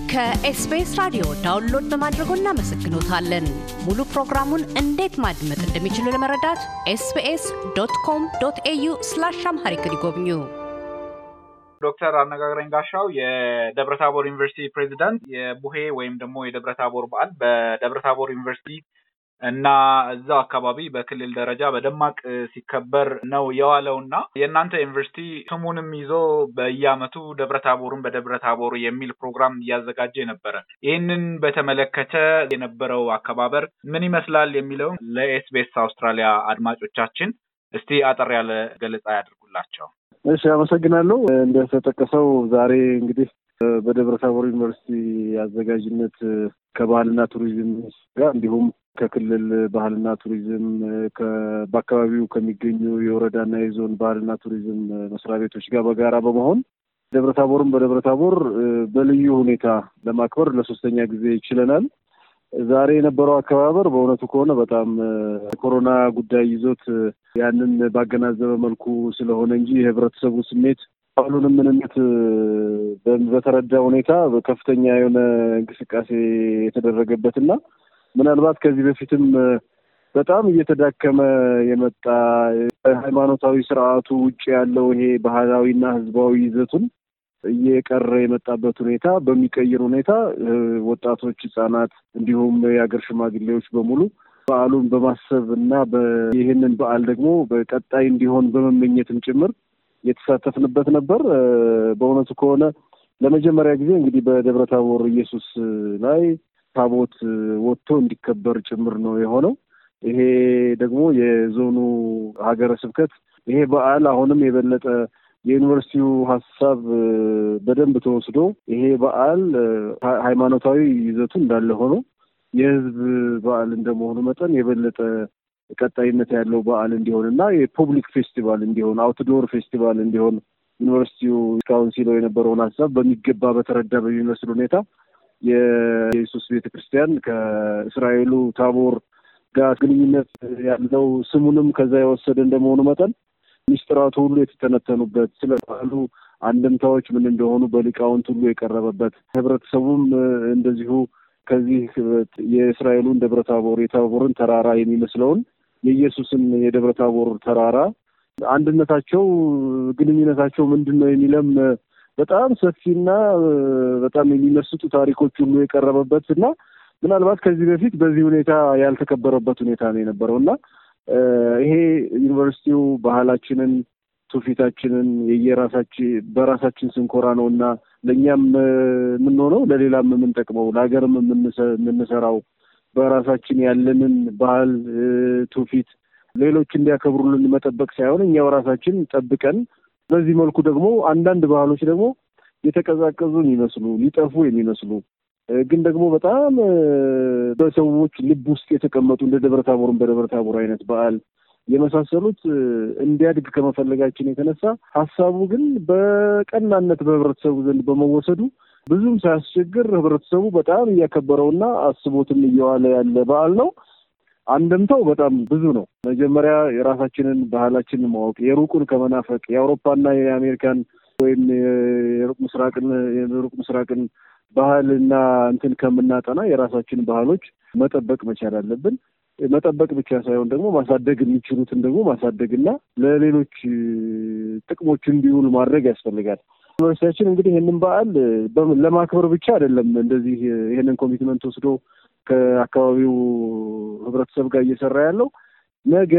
ከኤስቢኤስ ራዲዮ ዳውንሎድ በማድረጎ እናመሰግኖታለን። ሙሉ ፕሮግራሙን እንዴት ማድመጥ እንደሚችሉ ለመረዳት ኤስቢኤስ ዶት ኮም ዶት ኤዩ ስላሽ አምሃሪክ ይጎብኙ። ዶክተር አነጋግረኝ ጋሻው የደብረታቦር ዩኒቨርሲቲ ፕሬዚዳንት፣ የቡሄ ወይም ደግሞ የደብረታቦር በዓል በደብረታቦር ዩኒቨርሲቲ እና እዛው አካባቢ በክልል ደረጃ በደማቅ ሲከበር ነው የዋለው እና የእናንተ ዩኒቨርሲቲ ስሙንም ይዞ በየዓመቱ ደብረታቦርን በደብረታቦር የሚል ፕሮግራም እያዘጋጀ ነበረ። ይህንን በተመለከተ የነበረው አከባበር ምን ይመስላል የሚለውን ለኤስቢኤስ አውስትራሊያ አድማጮቻችን እስቲ አጠር ያለ ገለጻ ያድርጉላቸው። እሺ፣ አመሰግናለሁ። እንደተጠቀሰው ዛሬ እንግዲህ በደብረ ታቦር ዩኒቨርሲቲ አዘጋጅነት ከባህልና ቱሪዝም ጋር እንዲሁም ከክልል ባህልና ቱሪዝም በአካባቢው ከሚገኙ የወረዳና የዞን ባህልና ቱሪዝም መስሪያ ቤቶች ጋር በጋራ በመሆን ደብረ ታቦርን በደብረ ታቦር በልዩ ሁኔታ ለማክበር ለሶስተኛ ጊዜ ችለናል። ዛሬ የነበረው አከባበር በእውነቱ ከሆነ በጣም የኮሮና ጉዳይ ይዞት ያንን ባገናዘበ መልኩ ስለሆነ እንጂ የህብረተሰቡ ስሜት ባህሉንም ምንነት በተረዳ ሁኔታ ከፍተኛ የሆነ እንቅስቃሴ የተደረገበትና ምናልባት ከዚህ በፊትም በጣም እየተዳከመ የመጣ ሃይማኖታዊ ስርዓቱ ውጭ ያለው ይሄ ባህላዊና ህዝባዊ ይዘቱን እየቀረ የመጣበት ሁኔታ በሚቀይር ሁኔታ ወጣቶች፣ ህጻናት እንዲሁም የሀገር ሽማግሌዎች በሙሉ በዓሉን በማሰብ እና ይህንን በዓል ደግሞ በቀጣይ እንዲሆን በመመኘትም ጭምር የተሳተፍንበት ነበር። በእውነቱ ከሆነ ለመጀመሪያ ጊዜ እንግዲህ በደብረ ታቦር ኢየሱስ ላይ ታቦት ወጥቶ እንዲከበር ጭምር ነው የሆነው። ይሄ ደግሞ የዞኑ ሀገረ ስብከት ይሄ በዓል አሁንም የበለጠ የዩኒቨርሲቲው ሀሳብ በደንብ ተወስዶ ይሄ በዓል ሃይማኖታዊ ይዘቱ እንዳለ ሆኖ የህዝብ በዓል እንደመሆኑ መጠን የበለጠ ቀጣይነት ያለው በዓል እንዲሆን እና የፐብሊክ ፌስቲቫል እንዲሆን አውትዶር ፌስቲቫል እንዲሆን ዩኒቨርሲቲው እስካሁን ሲለው የነበረውን ሀሳብ በሚገባ በተረዳ በሚመስል ሁኔታ የኢየሱስ ቤተ ክርስቲያን ከእስራኤሉ ታቦር ጋር ግንኙነት ያለው ስሙንም ከዛ የወሰደ እንደመሆኑ መጠን ሚስጥራቱ ሁሉ የተተነተኑበት ስለ በዓሉ አንድምታዎች ምን እንደሆኑ በሊቃውንት ሁሉ የቀረበበት ህብረተሰቡም እንደዚሁ ከዚህ የእስራኤሉን ደብረ ታቦር የታቦርን ተራራ የሚመስለውን የኢየሱስን የደብረ ታቦር ተራራ አንድነታቸው፣ ግንኙነታቸው ምንድን ነው የሚለም በጣም ሰፊና በጣም የሚመስጡ ታሪኮች ሁሉ የቀረበበት እና ምናልባት ከዚህ በፊት በዚህ ሁኔታ ያልተከበረበት ሁኔታ ነው የነበረው እና ይሄ ዩኒቨርሲቲው ባህላችንን ትውፊታችንን የየራሳችን በራሳችን ስንኮራ ነው እና ለእኛም የምንሆነው ለሌላም የምንጠቅመው ለሀገርም የምንሰራው በራሳችን ያለንን ባህል ትውፊት ሌሎች እንዲያከብሩልን መጠበቅ ሳይሆን እኛው ራሳችን ጠብቀን በዚህ መልኩ ደግሞ አንዳንድ ባህሎች ደግሞ የተቀዛቀዙ የሚመስሉ ሊጠፉ የሚመስሉ ግን ደግሞ በጣም በሰዎች ልብ ውስጥ የተቀመጡ እንደ ደብረ ታቦርን በደብረ ታቦር አይነት በዓል የመሳሰሉት እንዲያድግ ከመፈለጋችን የተነሳ ሀሳቡ ግን በቀናነት በህብረተሰቡ ዘንድ በመወሰዱ ብዙም ሳያስቸግር ህብረተሰቡ በጣም እያከበረውና አስቦትም እየዋለ ያለ በዓል ነው። አንድምታው በጣም ብዙ ነው። መጀመሪያ የራሳችንን ባህላችንን ማወቅ የሩቁን ከመናፈቅ የአውሮፓና የአሜሪካን ወይም የሩቅ ምስራቅን የሩቅ ምስራቅን ባህልና እንትን ከምናጠና የራሳችን ባህሎች መጠበቅ መቻል አለብን። መጠበቅ ብቻ ሳይሆን ደግሞ ማሳደግ የሚችሉትን ደግሞ ማሳደግና ለሌሎች ጥቅሞች እንዲውሉ ማድረግ ያስፈልጋል። ዩኒቨርሲቲያችን እንግዲህ ይህንን በዓል ለማክበር ብቻ አይደለም እንደዚህ ይህንን ኮሚትመንት ወስዶ ከአካባቢው ህብረተሰብ ጋር እየሰራ ያለው ነገ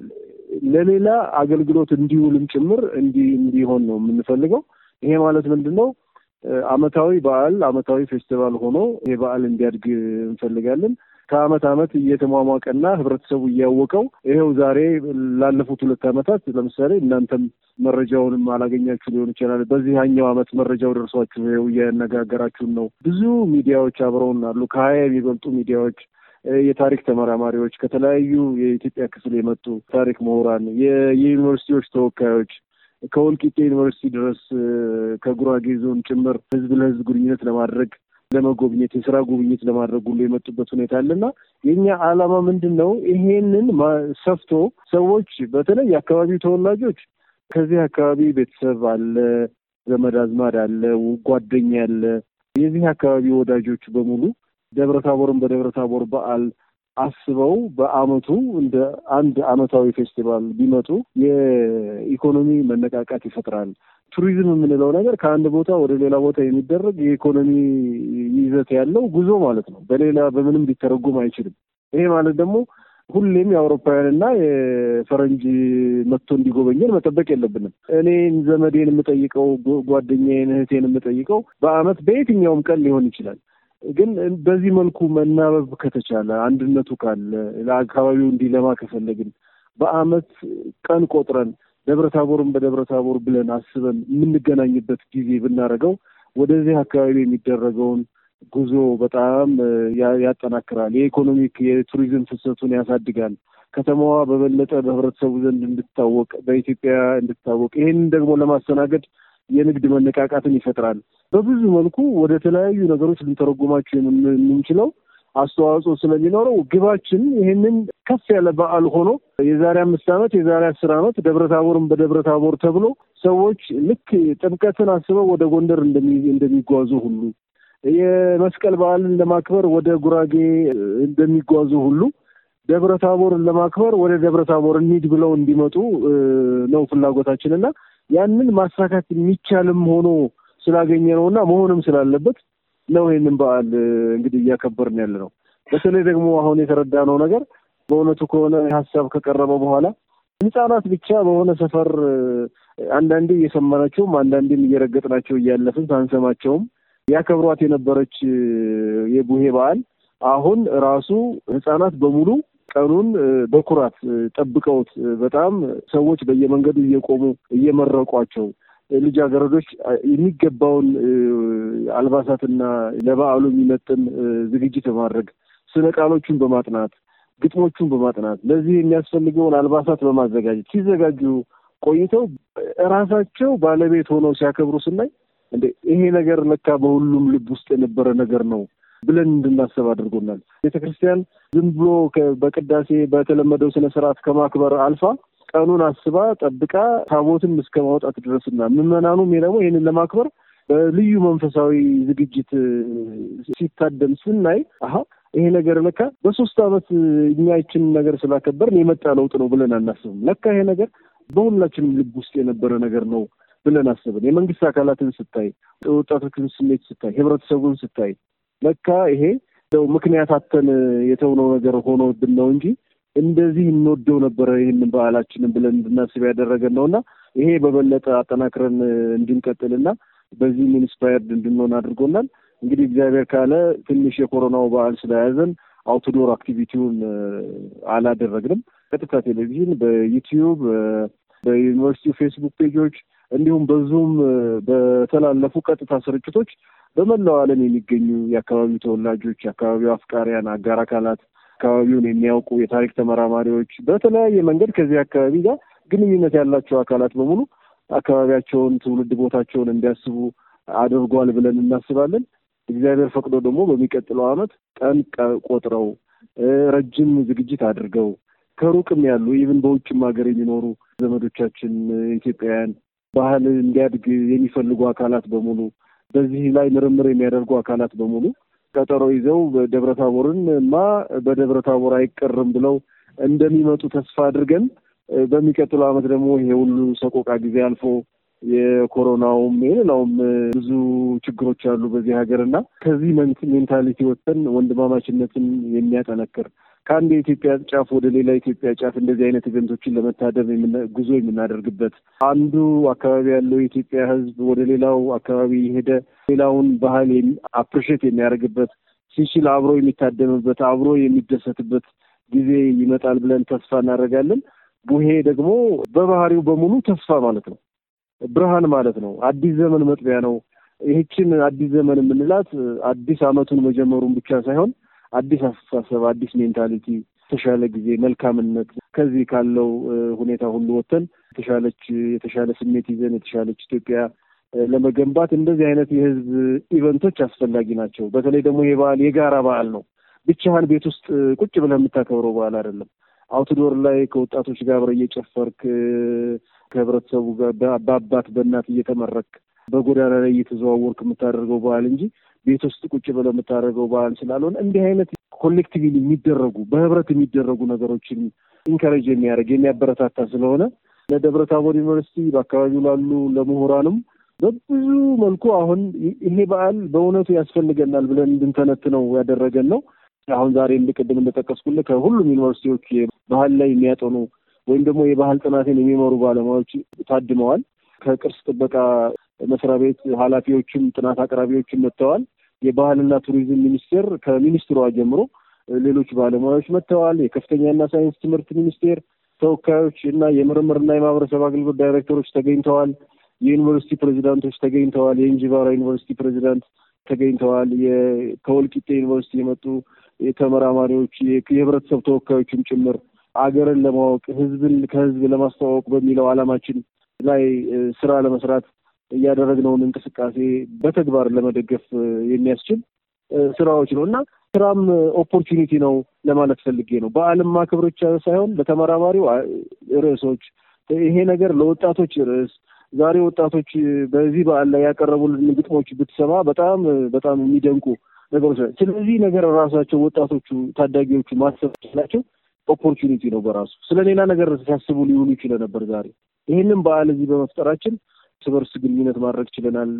ለሌላ አገልግሎት እንዲውልም ጭምር እንዲህ እንዲሆን ነው የምንፈልገው። ይሄ ማለት ምንድን ነው? አመታዊ በዓል አመታዊ ፌስቲቫል ሆኖ ይሄ በዓል እንዲያድግ እንፈልጋለን። ከአመት አመት እየተሟሟቀና ህብረተሰቡ እያወቀው ይኸው ዛሬ ላለፉት ሁለት አመታት ለምሳሌ እናንተም መረጃውንም አላገኛችሁ ሊሆን ይችላል። በዚህኛው አመት መረጃው ደርሷችሁ ይኸው እያነጋገራችሁን ነው። ብዙ ሚዲያዎች አብረውን አሉ። ከሀያ የሚበልጡ ሚዲያዎች፣ የታሪክ ተመራማሪዎች፣ ከተለያዩ የኢትዮጵያ ክፍል የመጡ ታሪክ ምሁራን፣ የዩኒቨርሲቲዎች ተወካዮች ከወልቂጤ ዩኒቨርሲቲ ድረስ ከጉራጌ ዞን ጭምር ህዝብ ለህዝብ ግንኙነት ለማድረግ ለመጎብኘት የስራ ጉብኝት ለማድረግ ሁሉ የመጡበት ሁኔታ አለና የኛ ዓላማ ምንድን ነው? ይሄንን ሰፍቶ ሰዎች በተለይ የአካባቢው ተወላጆች ከዚህ አካባቢ ቤተሰብ አለ፣ ዘመድ አዝማድ አለ፣ ጓደኛ አለ፣ የዚህ አካባቢ ወዳጆች በሙሉ ደብረ ታቦርን በደብረ ታቦር በዓል አስበው በዓመቱ እንደ አንድ ዓመታዊ ፌስቲቫል ቢመጡ የኢኮኖሚ መነቃቃት ይፈጥራል። ቱሪዝም የምንለው ነገር ከአንድ ቦታ ወደ ሌላ ቦታ የሚደረግ የኢኮኖሚ ይዘት ያለው ጉዞ ማለት ነው። በሌላ በምንም ሊተረጎም አይችልም። ይሄ ማለት ደግሞ ሁሌም የአውሮፓውያንና የፈረንጅ መጥቶ እንዲጎበኘን መጠበቅ የለብንም። እኔን ዘመዴን የምጠይቀው ጓደኛዬን፣ እህቴን የምጠይቀው በዓመት በየትኛውም ቀን ሊሆን ይችላል። ግን በዚህ መልኩ መናበብ ከተቻለ አንድነቱ ካለ ለአካባቢው እንዲለማ ከፈለግን በዓመት ቀን ቆጥረን ደብረ ታቦርን በደብረ ታቦር ብለን አስበን የምንገናኝበት ጊዜ ብናደርገው ወደዚህ አካባቢ የሚደረገውን ጉዞ በጣም ያጠናክራል። የኢኮኖሚክ የቱሪዝም ፍሰቱን ያሳድጋል። ከተማዋ በበለጠ በህብረተሰቡ ዘንድ እንድትታወቅ በኢትዮጵያ እንድትታወቅ ይህንን ደግሞ ለማስተናገድ የንግድ መነቃቃትን ይፈጥራል። በብዙ መልኩ ወደ ተለያዩ ነገሮች ልንተረጉማቸው የምንችለው አስተዋጽኦ ስለሚኖረው ግባችን ይህንን ከፍ ያለ በዓል ሆኖ የዛሬ አምስት ዓመት የዛሬ አስር ዓመት ደብረ ታቦርን በደብረ ታቦር ተብሎ ሰዎች ልክ ጥምቀትን አስበው ወደ ጎንደር እንደሚጓዙ ሁሉ የመስቀል በዓልን ለማክበር ወደ ጉራጌ እንደሚጓዙ ሁሉ ደብረ ታቦርን ለማክበር ወደ ደብረ ታቦር እንሂድ ብለው እንዲመጡ ነው ፍላጎታችን እና ያንን ማሳካት የሚቻልም ሆኖ ስላገኘ ነው እና መሆንም ስላለበት ነው ይህንን በዓል እንግዲህ እያከበርን ያለ ነው። በተለይ ደግሞ አሁን የተረዳነው ነገር በእውነቱ ከሆነ ሀሳብ ከቀረበ በኋላ ህጻናት ብቻ በሆነ ሰፈር አንዳንዴ እየሰማናቸውም አንዳንዴም እየረገጥናቸው እያለፍን ሳንሰማቸውም ያከብሯት የነበረች የቡሄ በዓል አሁን ራሱ ህጻናት በሙሉ ቀኑን በኩራት ጠብቀውት በጣም ሰዎች በየመንገዱ እየቆሙ እየመረቋቸው ልጃገረዶች የሚገባውን አልባሳትና ለበዓሉ የሚመጥን ዝግጅት በማድረግ ስነ ቃሎቹን በማጥናት ግጥሞቹን በማጥናት ለዚህ የሚያስፈልገውን አልባሳት በማዘጋጀት ሲዘጋጁ ቆይተው ራሳቸው ባለቤት ሆነው ሲያከብሩ ስናይ እንደ ይሄ ነገር ለካ በሁሉም ልብ ውስጥ የነበረ ነገር ነው ብለን እንድናስብ አድርጎናል። ቤተ ክርስቲያን ዝም ብሎ በቅዳሴ በተለመደው ስነ ስርዓት ከማክበር አልፋ ቀኑን አስባ ጠብቃ ታቦትን እስከ ማውጣት ድረስና ምዕመናኑም ደግሞ ይህንን ለማክበር በልዩ መንፈሳዊ ዝግጅት ሲታደም ስናይ አሀ ይሄ ነገር ለካ በሶስት ዓመት እኛ ይችን ነገር ስላከበርን የመጣ ለውጥ ነው ብለን አናስብም። ለካ ይሄ ነገር በሁላችንም ልብ ውስጥ የነበረ ነገር ነው ብለን አስብን። የመንግስት አካላትን ስታይ፣ ወጣቶችን ስሜት ስታይ፣ ህብረተሰቡን ስታይ ለካ ይሄ እንደው ምክንያት አተን የተውነው ነገር ሆኖብን ነው እንጂ እንደዚህ እንወደው ነበረ ይህንን በዓላችንን ብለን እንድናስብ ያደረገን ነው እና ይሄ በበለጠ አጠናክረን እንድንቀጥልና በዚህም ኢንስፓየርድ እንድንሆን አድርጎናል። እንግዲህ እግዚአብሔር ካለ ትንሽ የኮሮናው በዓል ስለያዘን አውትዶር አክቲቪቲውን አላደረግንም። ቀጥታ ቴሌቪዥን፣ በዩቲዩብ፣ በዩኒቨርሲቲ ፌስቡክ ፔጆች እንዲሁም በዙም በተላለፉ ቀጥታ ስርጭቶች በመላው ዓለም የሚገኙ የአካባቢው ተወላጆች፣ የአካባቢው አፍቃሪያን፣ አጋር አካላት፣ አካባቢውን የሚያውቁ የታሪክ ተመራማሪዎች፣ በተለያየ መንገድ ከዚህ አካባቢ ጋር ግንኙነት ያላቸው አካላት በሙሉ አካባቢያቸውን፣ ትውልድ ቦታቸውን እንዲያስቡ አድርጓል ብለን እናስባለን። እግዚአብሔር ፈቅዶ ደግሞ በሚቀጥለው ዓመት ቀን ቆጥረው ረጅም ዝግጅት አድርገው ከሩቅም ያሉ ኢቭን በውጭም ሀገር የሚኖሩ ዘመዶቻችን ኢትዮጵያውያን ባህል እንዲያድግ የሚፈልጉ አካላት በሙሉ በዚህ ላይ ምርምር የሚያደርጉ አካላት በሙሉ ቀጠሮ ይዘው ደብረ ታቦርን ማ በደብረ ታቦር አይቀርም ብለው እንደሚመጡ ተስፋ አድርገን በሚቀጥለው ዓመት ደግሞ ይሄ ሁሉ ሰቆቃ ጊዜ አልፎ የኮሮናውም የሌላውም ብዙ ችግሮች አሉ በዚህ ሀገር እና ከዚህ ሜንታሊቲ ወጥተን ወንድማማችነትን የሚያጠነክር ከአንድ የኢትዮጵያ ጫፍ ወደ ሌላ ኢትዮጵያ ጫፍ እንደዚህ አይነት ኢቨንቶችን ለመታደም ጉዞ የምናደርግበት አንዱ አካባቢ ያለው የኢትዮጵያ ሕዝብ ወደ ሌላው አካባቢ የሄደ ሌላውን ባህል አፕሪሼት የሚያደርግበት ሲችል አብሮ የሚታደምበት አብሮ የሚደሰትበት ጊዜ ይመጣል ብለን ተስፋ እናደርጋለን። ቡሄ ደግሞ በባህሪው በሙሉ ተስፋ ማለት ነው፣ ብርሃን ማለት ነው፣ አዲስ ዘመን መጥቢያ ነው። ይህችን አዲስ ዘመን የምንላት አዲስ ዓመቱን መጀመሩን ብቻ ሳይሆን አዲስ አስተሳሰብ፣ አዲስ ሜንታሊቲ፣ የተሻለ ጊዜ፣ መልካምነት ከዚህ ካለው ሁኔታ ሁሉ ወጥተን የተሻለች የተሻለ ስሜት ይዘን የተሻለች ኢትዮጵያ ለመገንባት እንደዚህ አይነት የህዝብ ኢቨንቶች አስፈላጊ ናቸው። በተለይ ደግሞ ይሄ በዓል የጋራ በዓል ነው። ብቻህን ቤት ውስጥ ቁጭ ብለህ የምታከብረው በዓል አይደለም። አውትዶር ላይ ከወጣቶች ጋር አብረህ እየጨፈርክ ከህብረተሰቡ ጋር በአባት በእናት እየተመረክ በጎዳና ላይ እየተዘዋወርክ የምታደርገው በዓል እንጂ ቤት ውስጥ ቁጭ ብለው የምታደርገው በዓል ስላልሆነ እንዲህ አይነት ኮሌክቲቭሊ የሚደረጉ በህብረት የሚደረጉ ነገሮችን ኢንከሬጅ የሚያደርግ የሚያበረታታ ስለሆነ ለደብረ ታቦር ዩኒቨርሲቲ በአካባቢው ላሉ ለምሁራንም በብዙ መልኩ አሁን ይሄ በዓል በእውነቱ ያስፈልገናል ብለን እንድንተነትነው ያደረገን ነው። አሁን ዛሬ ቅድም እንደጠቀስኩልህ ከሁሉም ዩኒቨርሲቲዎች ባህል ላይ የሚያጠኑ ወይም ደግሞ የባህል ጥናትን የሚመሩ ባለሙያዎች ታድመዋል። ከቅርስ ጥበቃ መስሪያ ቤት ኃላፊዎችም ጥናት አቅራቢዎችም መጥተዋል። የባህልና ቱሪዝም ሚኒስቴር ከሚኒስትሯ ጀምሮ ሌሎች ባለሙያዎች መጥተዋል። የከፍተኛና ሳይንስ ትምህርት ሚኒስቴር ተወካዮች እና የምርምርና የማህበረሰብ አገልግሎት ዳይሬክተሮች ተገኝተዋል። የዩኒቨርሲቲ ፕሬዚዳንቶች ተገኝተዋል። የእንጂባራ ዩኒቨርሲቲ ፕሬዚዳንት ተገኝተዋል። ከወልቂጤ ዩኒቨርሲቲ የመጡ ተመራማሪዎች፣ የህብረተሰብ ተወካዮችም ጭምር አገርን ለማወቅ ህዝብን ከህዝብ ለማስተዋወቅ በሚለው ዓላማችን ላይ ስራ ለመስራት እያደረግነውን እንቅስቃሴ በተግባር ለመደገፍ የሚያስችል ስራዎች ነው እና ስራም ኦፖርቹኒቲ ነው ለማለት ፈልጌ ነው። በዓለም ማክበር ብቻ ሳይሆን ለተመራማሪው ርዕሶች ይሄ ነገር ለወጣቶች ርዕስ ዛሬ ወጣቶች በዚህ በዓል ላይ ያቀረቡልን ግጥሞች ብትሰማ በጣም በጣም የሚደንቁ ነገሮች ናቸው። ስለዚህ ነገር ራሳቸው ወጣቶቹ ታዳጊዎቹ ማሰብ ችላቸው ኦፖርቹኒቲ ነው በራሱ ስለ ሌላ ነገር ሲያስቡ ሊውሉ ይችለ ነበር። ዛሬ ይህንም በዓል እዚህ በመፍጠራችን እርስ በርስ ግንኙነት ማድረግ ችለናል።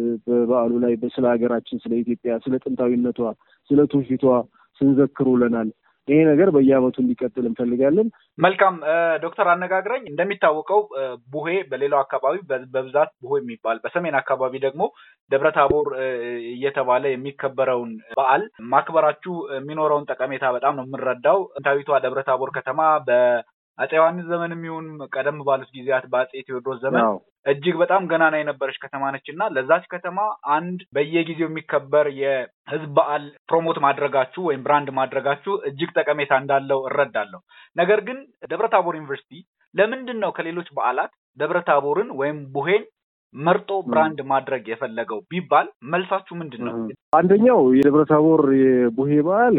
በበዓሉ ላይ ስለ ሀገራችን፣ ስለ ኢትዮጵያ፣ ስለ ጥንታዊነቷ፣ ስለ ትውፊቷ ስንዘክር ውለናል። ይሄ ነገር በየዓመቱ እንዲቀጥል እንፈልጋለን። መልካም ዶክተር አነጋግረኝ እንደሚታወቀው ቡሄ በሌላው አካባቢ በብዛት ቡሄ የሚባል በሰሜን አካባቢ ደግሞ ደብረ ታቦር እየተባለ የሚከበረውን በዓል ማክበራችሁ የሚኖረውን ጠቀሜታ በጣም ነው የምንረዳው። ጥንታዊቷ ደብረ ታቦር ከተማ በአፄ ዮሐንስ ዘመን የሚሆን ቀደም ባሉት ጊዜያት በአፄ ቴዎድሮስ ዘመን እጅግ በጣም ገናና የነበረች ከተማ ነች እና ለዛች ከተማ አንድ በየጊዜው የሚከበር የህዝብ በዓል ፕሮሞት ማድረጋችሁ ወይም ብራንድ ማድረጋችሁ እጅግ ጠቀሜታ እንዳለው እረዳለሁ። ነገር ግን ደብረ ታቦር ዩኒቨርሲቲ ለምንድን ነው ከሌሎች በዓላት ደብረ ታቦርን ወይም ቡሄን መርጦ ብራንድ ማድረግ የፈለገው ቢባል መልሳችሁ ምንድን ነው? አንደኛው የደብረ ታቦር የቡሄ በዓል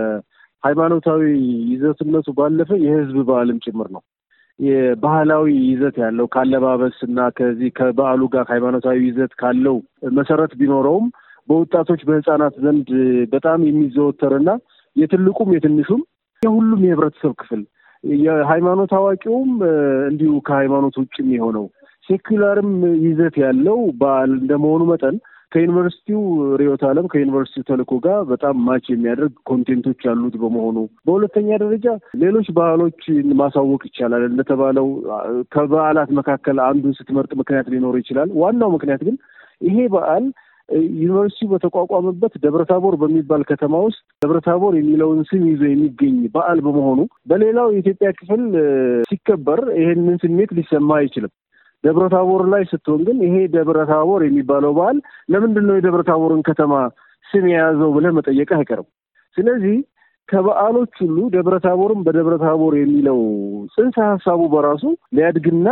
ከሃይማኖታዊ ይዘትነቱ ባለፈ የህዝብ በዓልም ጭምር ነው። የባህላዊ ይዘት ያለው ካለባበስ እና ከዚህ ከበዓሉ ጋር ሃይማኖታዊ ይዘት ካለው መሰረት ቢኖረውም በወጣቶች በህፃናት ዘንድ በጣም የሚዘወተር እና የትልቁም የትንሹም የሁሉም የህብረተሰብ ክፍል የሃይማኖት አዋቂውም እንዲሁ ከሃይማኖት ውጭም የሆነው ሴኩላርም ይዘት ያለው በዓል እንደመሆኑ መጠን ከዩኒቨርሲቲው ርዕዮተ ዓለም ከዩኒቨርሲቲው ተልእኮ ጋር በጣም ማች የሚያደርግ ኮንቴንቶች ያሉት በመሆኑ፣ በሁለተኛ ደረጃ ሌሎች ባህሎችን ማሳወቅ ይቻላል። እንደተባለው ከበዓላት መካከል አንዱን ስትመርጥ ምክንያት ሊኖር ይችላል። ዋናው ምክንያት ግን ይሄ በዓል ዩኒቨርሲቲው በተቋቋመበት ደብረታቦር በሚባል ከተማ ውስጥ ደብረታቦር የሚለውን ስም ይዞ የሚገኝ በዓል በመሆኑ በሌላው የኢትዮጵያ ክፍል ሲከበር ይሄንን ስሜት ሊሰማ አይችልም። ደብረ ታቦር ላይ ስትሆን ግን ይሄ ደብረ ታቦር የሚባለው በዓል ለምንድን ነው የደብረ ታቦርን ከተማ ስም የያዘው ብለህ መጠየቅህ አይቀርም። ስለዚህ ከበዓሎች ሁሉ ደብረ ታቦርም በደብረ ታቦር የሚለው ጽንሰ ሀሳቡ በራሱ ሊያድግና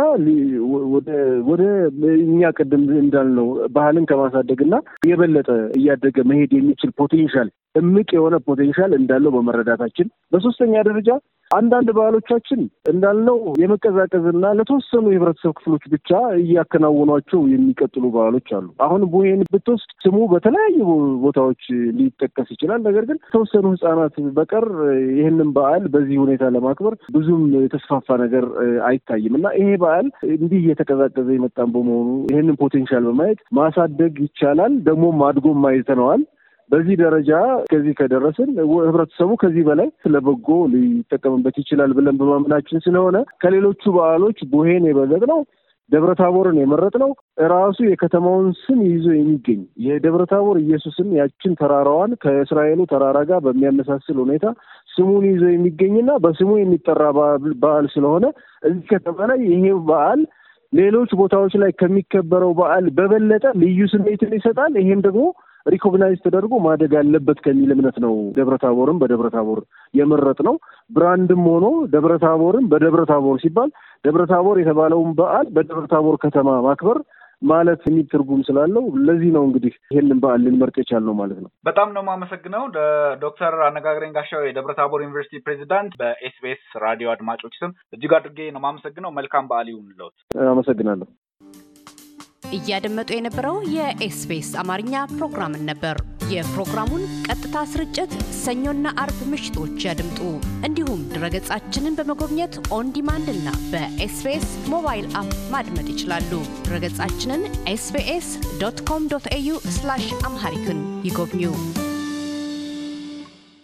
ወደ እኛ ቅድም እንዳልነው ባህልን ከማሳደግና የበለጠ እያደገ መሄድ የሚችል ፖቴንሻል እምቅ የሆነ ፖቴንሻል እንዳለው በመረዳታችን፣ በሶስተኛ ደረጃ አንዳንድ ባህሎቻችን እንዳልነው የመቀዛቀዝና ለተወሰኑ የህብረተሰብ ክፍሎች ብቻ እያከናወኗቸው የሚቀጥሉ ባህሎች አሉ። አሁን ቡሄን ብትወስድ ስሙ በተለያዩ ቦታዎች ሊጠቀስ ይችላል። ነገር ግን የተወሰኑ ህጻናት በቀር ይህንን በዓል በዚህ ሁኔታ ለማክበር ብዙም የተስፋፋ ነገር አይታይም እና ይሄ በዓል እንዲህ እየተቀዛቀዘ የመጣን በመሆኑ ይህንን ፖቴንሻል በማየት ማሳደግ ይቻላል። ደግሞም አድጎም አይተነዋል። በዚህ ደረጃ ከዚህ ከደረስን ህብረተሰቡ ከዚህ በላይ ስለበጎ ሊጠቀምበት ይችላል ብለን በማመናችን ስለሆነ ከሌሎቹ በዓሎች ቡሄን የበለጥ ነው ደብረ ታቦርን የመረጥ ነው ራሱ የከተማውን ስም ይዞ የሚገኝ የደብረ ታቦር ኢየሱስን ያችን ተራራዋን ከእስራኤሉ ተራራ ጋር በሚያመሳስል ሁኔታ ስሙን ይዞ የሚገኝና በስሙ የሚጠራ በዓል ስለሆነ እዚህ ከተማ ላይ ይሄ በዓል ሌሎች ቦታዎች ላይ ከሚከበረው በዓል በበለጠ ልዩ ስሜትን ይሰጣል። ይሄም ደግሞ ሪኮግናይዝ ተደርጎ ማደግ አለበት ከሚል እምነት ነው ደብረ ታቦርም በደብረ ታቦር የመረጥ ነው። ብራንድም ሆኖ ደብረ ታቦርም በደብረ ታቦር ሲባል ደብረ ታቦር የተባለውን በዓል በደብረ ታቦር ከተማ ማክበር ማለት የሚል ትርጉም ስላለው ለዚህ ነው እንግዲህ ይህንን በዓል ልንመርጥ የቻልነው ማለት ነው። በጣም ነው የማመሰግነው ዶክተር አነጋግረኝ ጋሻው የደብረ ታቦር ዩኒቨርሲቲ ፕሬዚዳንት። በኤስቢኤስ ራዲዮ አድማጮች ስም እጅግ አድርጌ ነው የማመሰግነው። መልካም በዓል ይሁንልዎት። አመሰግናለሁ። እያደመጡ የነበረው የኤስቢኤስ አማርኛ ፕሮግራምን ነበር። የፕሮግራሙን ቀጥታ ስርጭት ሰኞና አርብ ምሽቶች ያድምጡ። እንዲሁም ድረገጻችንን በመጎብኘት ኦን ዲማንድ እና በኤስቢኤስ ሞባይል አፕ ማድመጥ ይችላሉ። ድረገጻችንን ኤስቢኤስ ዶት ኮም ዶት ኤዩ አምሃሪክን ይጎብኙ።